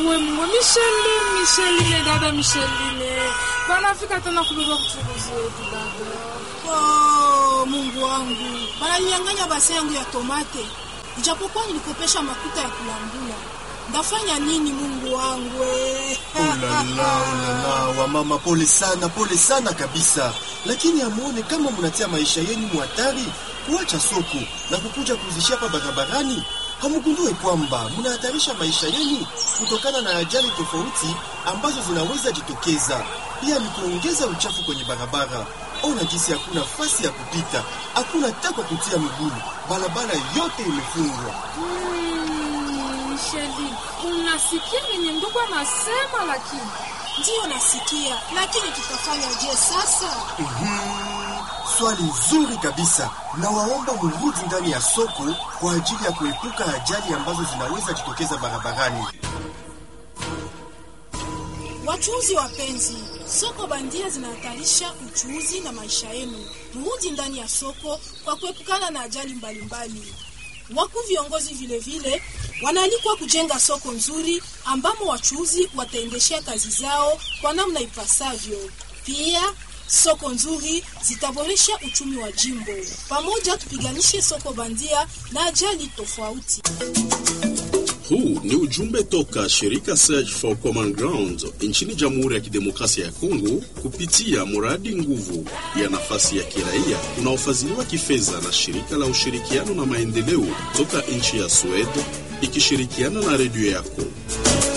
we Mungu, Micheline, Micheline, dada Micheline, banafika tena kubeba kuchukuzi wetu dada. Oh, Mungu wangu, bananinyang'anya base yangu ya tomate, ijapokuwa nilikopesha makuta ya kulambula. Ndafanya nini Mungu wangu? eh? Ulala, ulala, wamama, pole sana, pole sana kabisa, lakini amuone kama mnatia maisha yenu muhatari kuacha soko na kukuja kuzishia hapa barabarani. Hamgundue kwamba mnahatarisha maisha yenu kutokana na ajali tofauti ambazo zinaweza jitokeza. Pia ni kuongeza uchafu kwenye barabara. Ona jinsi hakuna nafasi ya kupita, hakuna taka kutia miguu, barabara yote imefungwa. Hmm, Micheline, unasikia venye ndugu anasema, lakini Ndiyo nasikia, lakini tutafanya je sasa? Swali nzuri kabisa. Nawaomba murudi ndani ya soko kwa ajili ya kuepuka ajali ambazo zinaweza jitokeza barabarani. Wachuuzi wapenzi, soko bandia zinahatarisha uchuuzi na maisha yenu. Mrudi ndani ya soko kwa kuepukana na ajali mbalimbali. Wakuu viongozi vile vile wanaalikwa kujenga soko nzuri ambamo wachuuzi wataendeshea kazi zao kwa namna ipasavyo. Pia soko nzuri zitaboresha uchumi wa jimbo. Pamoja tupiganishe soko bandia na ajali tofauti. Huu ni ujumbe toka shirika Search for Common Ground nchini Jamhuri ya Kidemokrasia ya Kongo kupitia mradi nguvu ya nafasi ya kiraia unaofadhiliwa kifedha na shirika la ushirikiano na maendeleo toka nchi ya Sweden ikishirikiana na redio yako.